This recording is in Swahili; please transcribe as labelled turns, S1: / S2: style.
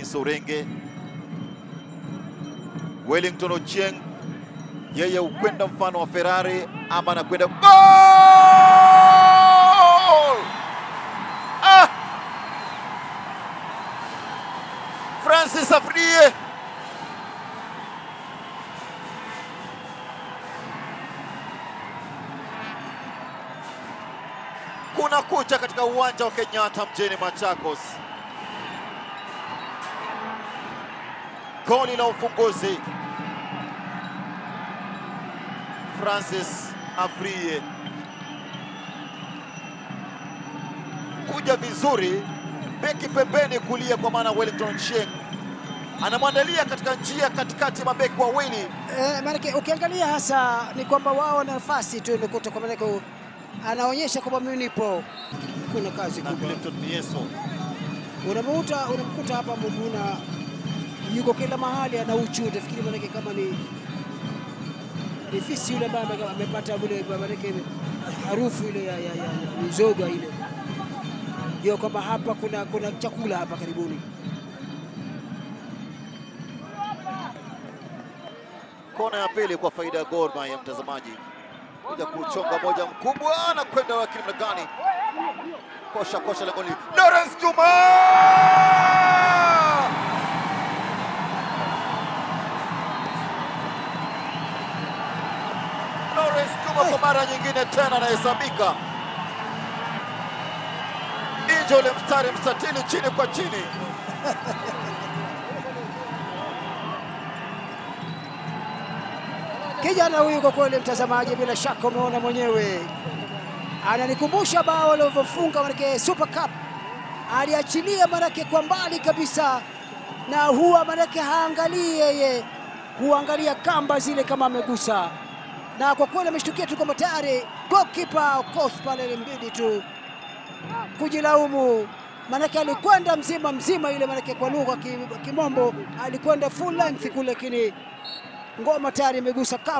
S1: Dennis Orenge. Wellington Ochieng yeye ukwenda mfano wa Ferrari ama anakwenda goal! Ah! Francis Afriye kuna kucha katika uwanja wa Kenyatta mjini Machakos. Goli la ufunguzi Francis Afriye kuja vizuri, beki pembeni kulia, kwa maana Wellington Ochieng anamwandalia katika njia katikati mabeki wawili.
S2: Eh, maanake ukiangalia hasa ni kwamba wao na nafasi tu imekuta kwa maanake anaonyesha kwamba mimi nipo. Kuna kazi
S1: na
S2: kubwa.
S1: Clifton Mieso
S2: Unamkuta unamkuta hapa Muguna yuko kila mahali ana uchu, utafikiri maanake kama ni ni fisi yule ambaye ame- amepata ule maanake harufu ile ya, ya, ya, ya mizoga ile, ndio kwamba hapa kuna kuna chakula hapa karibuni.
S1: kona ya pili kwa faida ya Gor Mahia. Mtazamaji kuja kuchonga moja mkubwa na kwenda wakili namna gani, kosha kosha langoni, Lawrence Juma Lawrence Juma kwa mara nyingine tena anahesabika nje ule mstari mstatili, chini kwa chini.
S2: Kijana huyu kwa kweli, mtazamaji, bila shaka umeona mwenyewe, ananikumbusha bao alivyofunga manake Super Cup, aliachilia manake kwa mbali kabisa, na huwa manake haangalii yeye, huangalia kamba zile kama amegusa, na kwa kweli ameshtukia tu kwamba tayari goalkeeper Okoth pale ilimbidi tu kujilaumu, manake alikwenda mzima mzima ile, manake kwa lugha ya ki- kimombo alikwenda full length kule, lakini ngoma tayari imegusa kamba.